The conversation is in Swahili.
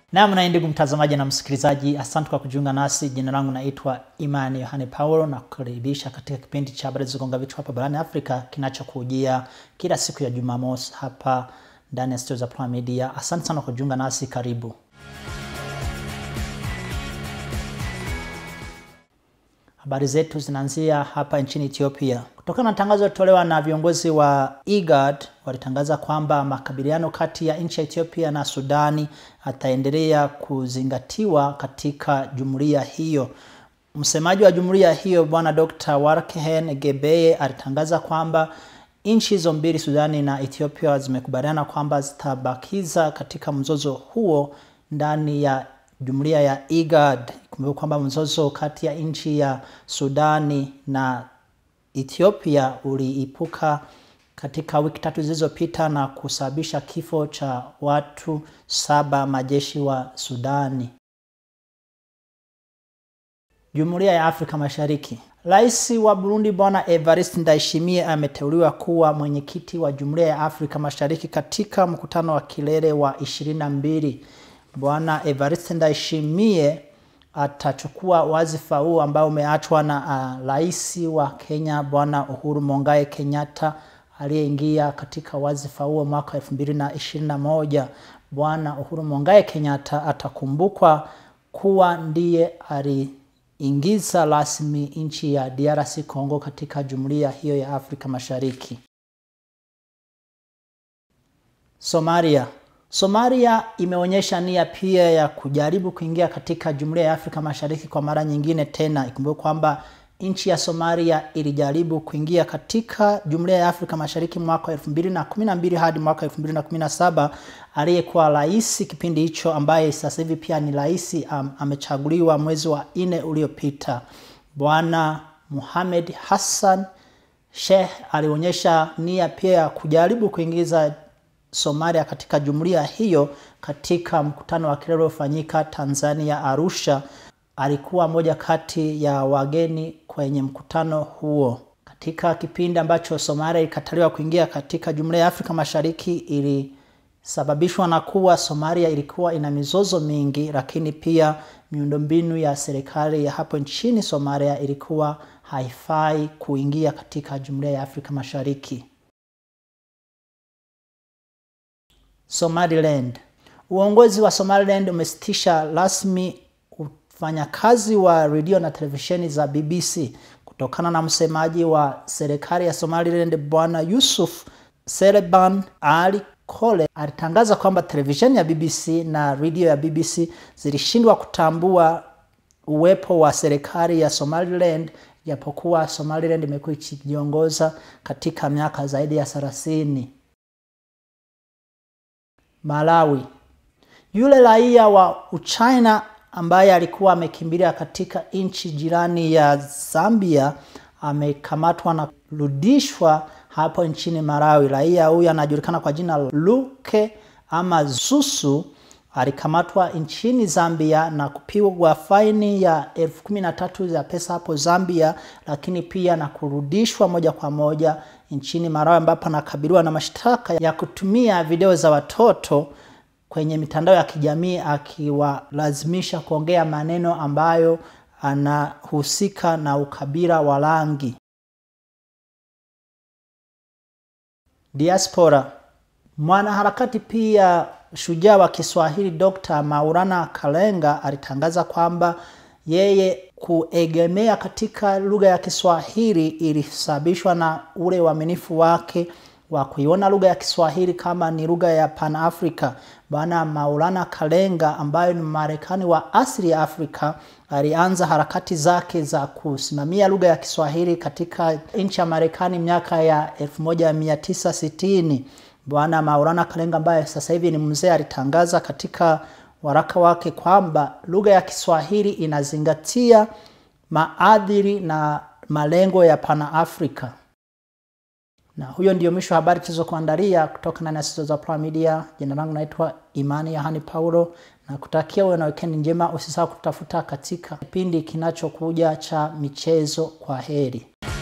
Naam, na ndugu mtazamaji na msikilizaji, asante kwa kujiunga nasi. Jina langu naitwa Imani Yohane Paulo na kukaribisha katika kipindi cha habari zilizogonga vichwa hapa barani Afrika kinachokujia kila siku ya Jumamosi hapa ndani ya studio za Prime Media. Asante sana kwa kujiunga nasi, karibu. Habari zetu zinaanzia hapa nchini Ethiopia. Kutokana na tangazo lilotolewa na viongozi wa IGAD, walitangaza kwamba makabiliano kati ya nchi ya Ethiopia na Sudani ataendelea kuzingatiwa katika jumuiya hiyo. Msemaji wa jumuiya hiyo Bwana Dr. Warkhen Gebeye alitangaza kwamba nchi hizo mbili, Sudani na Ethiopia, zimekubaliana kwamba zitabakiza katika mzozo huo ndani ya jumuiya ya IGAD. Kumbuka kwamba mzozo kati ya nchi ya Sudani na Ethiopia uliipuka katika wiki tatu zilizopita na kusababisha kifo cha watu saba majeshi wa Sudani. Jumuiya ya Afrika Mashariki. Rais wa Burundi Bwana Evariste Ndayishimiye ameteuliwa kuwa mwenyekiti wa Jumuiya ya Afrika Mashariki katika mkutano wa kilele wa ishirini na mbili. Bwana Evariste Ndayishimiye atachukua wazifa huu ambao umeachwa na rais uh, wa Kenya Bwana Uhuru Mongai Kenyatta aliyeingia katika wazifa huo mwaka elfu mbili na ishirini na moja. Bwana Uhuru Mongai Kenyatta atakumbukwa kuwa ndiye aliingiza rasmi nchi ya DRC Congo katika jumuiya hiyo ya Afrika Mashariki. Somalia Somalia imeonyesha nia pia ya kujaribu kuingia katika Jumuiya ya Afrika Mashariki kwa mara nyingine tena. Ikumbuke kwamba nchi ya Somalia ilijaribu kuingia katika Jumuiya ya Afrika Mashariki mwaka 2012 hadi mwaka 2017. Aliyekuwa rais kipindi hicho ambaye sasa hivi pia ni rais um, amechaguliwa mwezi wa nne uliopita, Bwana Mohamed Hassan Sheikh alionyesha nia pia ya kujaribu kuingiza Somalia katika jumuiya hiyo katika mkutano wa kilele uliofanyika Tanzania Arusha. Alikuwa moja kati ya wageni kwenye mkutano huo. Katika kipindi ambacho Somalia ilikataliwa kuingia katika jumuiya ya Afrika Mashariki, ilisababishwa na kuwa Somalia ilikuwa ina mizozo mingi, lakini pia miundombinu ya serikali ya hapo nchini Somalia ilikuwa haifai kuingia katika jumuiya ya Afrika Mashariki. Somaliland. Uongozi wa Somaliland umesitisha rasmi ufanyakazi wa redio na televisheni za BBC kutokana na msemaji wa serikali ya Somaliland Bwana Yusuf Seleban Ali Kole alitangaza kwamba televisheni ya BBC na redio ya BBC zilishindwa kutambua uwepo wa serikali ya Somaliland japokuwa Somaliland imekuwa ikijiongoza katika miaka zaidi ya thelathini. Malawi. Yule raia wa Uchina ambaye alikuwa amekimbilia katika nchi jirani ya Zambia amekamatwa na kurudishwa hapo nchini Malawi. Raia huyu anajulikana kwa jina Luke ama Zusu alikamatwa nchini Zambia na kupigwa faini ya elfu kumi na tatu za pesa hapo Zambia, lakini pia na kurudishwa moja kwa moja nchini Malawi ambapo anakabiliwa na mashtaka ya kutumia video za watoto kwenye mitandao ya kijamii akiwalazimisha kuongea maneno ambayo anahusika na ukabila wa rangi. Diaspora. Mwanaharakati pia shujaa wa Kiswahili Dr. Maulana Kalenga alitangaza kwamba yeye kuegemea katika lugha ya Kiswahili ilisababishwa na ule uaminifu wake wa kuiona lugha ya Kiswahili kama ni lugha ya Pan Africa. Bwana Maulana Kalenga ambaye ni Marekani wa asili ya Afrika alianza harakati zake za kusimamia lugha ya Kiswahili katika nchi ya Marekani miaka ya 1960. Bwana Maulana Kalenga ambaye sasa hivi ni mzee alitangaza katika waraka wake kwamba lugha ya Kiswahili inazingatia maadili na malengo ya Pan-Afrika. Na huyo ndio mwisho wa habari tulizokuandalia kutoka ndani ya studio za Prime Media. Jina langu naitwa Imani Yohani Paulo na kutakia uwe na weekend njema. Usisahau kutafuta katika kipindi kinachokuja cha michezo. Kwa heri.